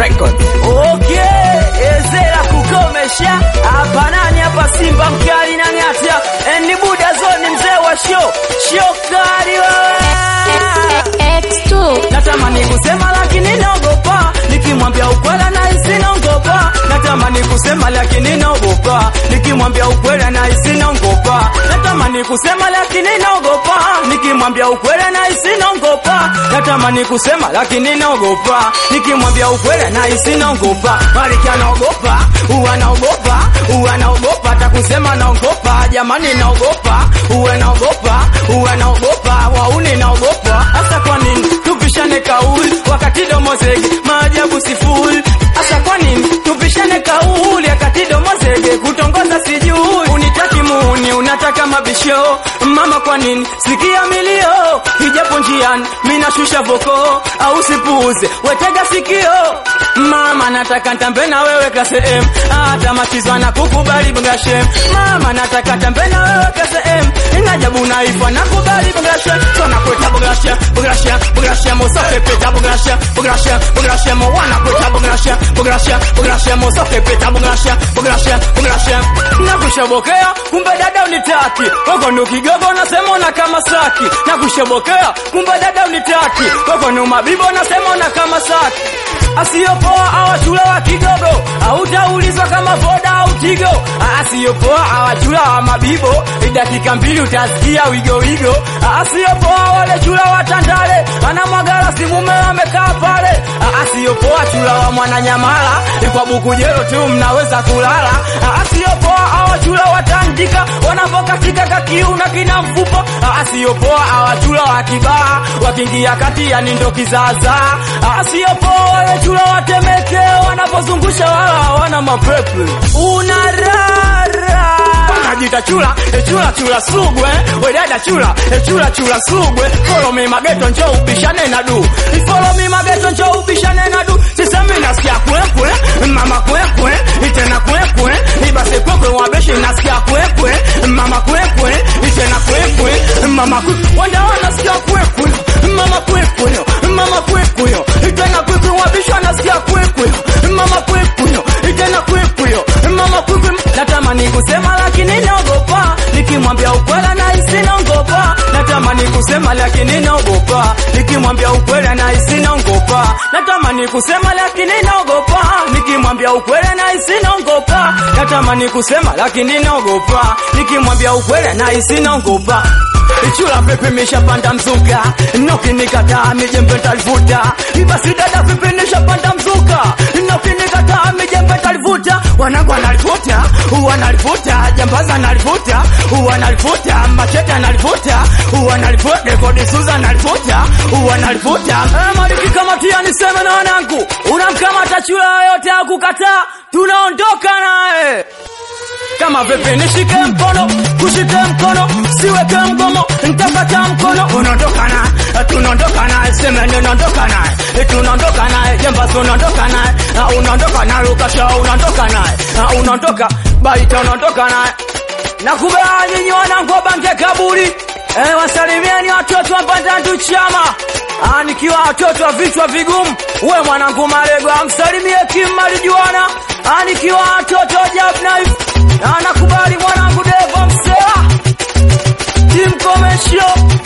Records. Okay, ezera kukomesha hapa nani hapa Simba mkali na ng'ata ni buda zoni mzee wa show shokari wewe X2 natamani kusema lakini naogopa nikimwambia ukweli nahisi naogopa natamani kusema lakini naogopa nikimwambia ukweli nahisi naogopa natamani kusema lakini naogopa nikimwambia ukweli nahisi naogopa natamani kusema lakini naogopa nikimwambia ukweli nahisi naogopa Maliki anaogopa huwa naogopa huwa naogopa hata kusema naogopa jamani naogopa huwa naogopa huwa naogopa wauni naogopa hasa kwa nini tupishane kauli wakati domo zege maajabu sifuri hasa kwa nini tupishane kauli wakati domo zege kutongoza sijui unitaki muuni unataka mabisho mama kwa nini sikia milio ijapo njiani minashusha voko au sipuuze wetega sikio mama nataka ntambe na wewe klase M hata machizwa na kukubali bungashem mama nataka ntambe na wewe klase M inajabu naifa nakubali bungashem tona kweta bungashem bungashem bungashem usoke peta bungashem bungashem bungashem wana kweta bungashem bungashem bungashem usoke peta bungashem bungashem bungashem nakushobokea kumbe dada unitaki wako ndo kigogo nasema una kama saki nakushobokea kumbe dada unitaki wako ndo mabibo nasema una kama saki asiyopoa awachula wa kigogo hautaulizwa kama voda au tigo asiyopoa awachula wa mabibo dakika mbili utasikia wigo wigo asiyopoa wale chula wa tandale anamwagala simume amekaa pale asiyopoa chula wa mwananyamala kwa bukujero tu mnaweza kulala asiyopoa awachula watandika wanavokatika kakiu na kina mfupa asiyopoa awachula wa kibaa wakiingia kati yani ndo kizaazaa asiyopoa wale chula watemeke wanapozungusha wala hawana mapepe unarara wanajita chula e chula chula sugwe wedada chula e chula chula sugwe follow me mageto njo ubishane na du follow me mageto njo ubishane na du sisemi nasikia kwekwe mama kwekwe itena kwekwe ibase kwekwe wabeshi nasikia kwekwe mama kwekwe itena kwekwe mama kwekwe wanda wanasikia kwekwe mama kwekwe mama kwekwe itena kwekwe wabeshi wanasikia kwekwe mama kwekwe itena kwekwe mama kwekwe natamani kusema lakini naogopa nikimwambia ukweli nahisi naogopa natamani kusema lakini naogopa nikimwambia ukweli nahisi naogopa natamani kusema lakini naogopa nikimwambia ukweli nahisi naogopa natamani kusema lakini naogopa nikimwambia ukweli nahisi naogopa Ichula pepe mishapanda mzuka Nokinikataa mijembe talivuta Ibasi dada pepe nishapanda mzuka Nokinikataa mijembe talivuta Wanangu wanalivuta Wanalivuta Jambaza analivuta Wanalivuta Machete analivuta Wanalivuta Rekodi Suza analivuta Wanalivuta Eh, Maliki kamatia niseme na wanangu Unamkamata chula yote akukataa Tunaondoka naye kama vipi nishike mkono kushike mkono siweke mgomo ntapata mkono unaondoka naye tunaondoka naye semeni unaondoka naye tunaondoka naye jembasi unaondoka naye Ah, unaondoka naye lukasha unaondoka naye Ah, unaondoka baita unaondoka naye nakubali nyinyi wanangu wabange kaburi eh, wasalimieni watoto wa Mbandandu chama Ah, nikiwa watoto wa vichwa vigumu we mwanangu Marego amsalimie Kim Marijuana Ah, nikiwa watoto wa Jab Knife Ah, nakubali mwanangu Devo Msela Tim Commercial